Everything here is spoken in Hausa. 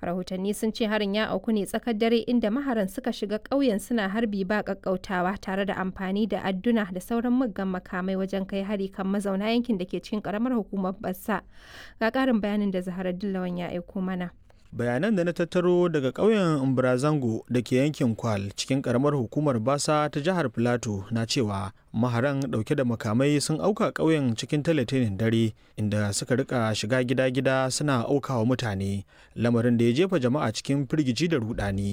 rahotanni sun ce harin ya auku ne tsakar dare inda maharan suka shiga ƙauyen suna harbi ba ƙaƙƙautawa tare da amfani da adduna da sauran muggan makamai wajen kai hari kan mazauna yankin da ke cikin ƙaramar hukumar bassa ga ƙarin bayanin da zaharar dillawan ya aiko mana bayanan da na tattaro daga ƙauyen Umbrazango da ke yankin Kwal cikin ƙaramar hukumar Basa ta jihar Filato na cewa maharan ɗauke da makamai sun auka ƙauyen cikin talatinin dare inda suka rika shiga gida-gida suna aukawa mutane lamarin da ya jefa jama'a cikin firgici da rudani